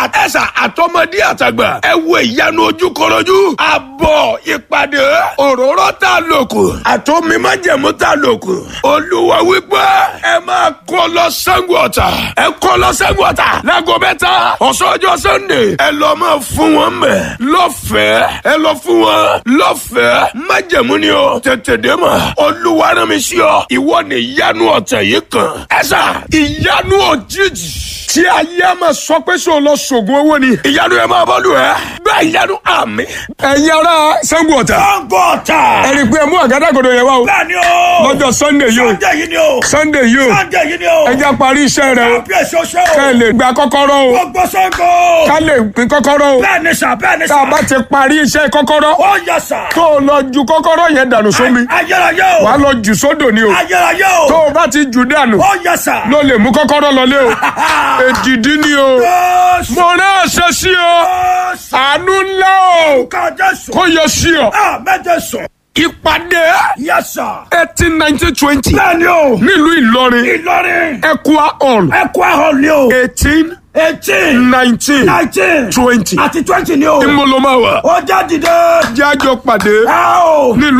àtẹ̀sà àtọmọdé àtàgbà ẹ wo ìyanu ojúkọrọjú àbọ̀ ìpàdé òróró tá a lò kù àtọ́mi májẹ̀mú tá a lò kù olúwa wípé ẹ máa kó lọ Ṣàngó Ọ̀tà ẹ kó lọ Ṣàngó Ọ̀tà láago mẹ́ta ọ̀sán ọjọ́ sunday ẹ lọ máa fún wọn mẹ́ lọ́fẹ̀ẹ́ ẹ lọ fún wọn lọ́fẹ̀ẹ́ májẹ̀mú ni o tètè dé mọ̀ olúwa rán mi sí ọ ìwọ ni ìyanu ọ̀tẹ̀ yìí kan ẹ sà ìyanu òjijì tí ayé a máa sọ pé sọ lọ sògùn owó ni. ìyanu ẹ máa bọ́lù ẹ. bẹ́ẹ̀ ìyanu àmì. ẹ̀yin ará Ṣàngó Ọ̀tà. Ṣàngó Ọ̀tà. ẹ̀rí pé ẹ mú àgádágodo yẹn wá o. bẹ́ẹ̀ ni o. lọ́jọ́ sunday yìí o. Sunday yìí ni o. sunday yìí o. Sunday yìí ni o. ẹ já parí iṣẹ́ rẹ o. kábíyèsí oṣù o. ká ẹ lè gba kọ́kọ́rọ́ o. gbogbo Ṣàngó. ká lè pín kọ́kọ́rọ́ o. bẹ́ẹ̀ ni sà bẹ́ẹ̀ ni tá sà. a bá ti parí iṣẹ́ kọ́kọ́rọ́. ó yẹ sà. tó o lọ ju kọ́kọ́rọ́ yẹn dànù sómi. ayérayé o. wàá lọ jù sódò ni o. ayérayé tó o. o bá ti jù dànù. ó yẹ sà. ló lè mú kọ́kọ́rọ́ lọlé o. èdìdí ni o. Jésù. mo rán àṣẹ sí o. Jésù. àánú ńlá o. ká Jésù. kó yọ sí ọ. àmẹ́jẹ sùn. ìpàdé yẹ sà. eighteen nineteen twenty bẹ́ẹ̀ ni o. nílùú Ìlọrin Ìlọrin. Equa hall ẹ̀kọ́ ahọ́n ni o. eighteen eighteen. nineteen nineteen. twenty àti twenty ni o. ìmọ̀lọ́mọ́ wa ó já dìde. jájọ pàdé ẹ o. nílùú.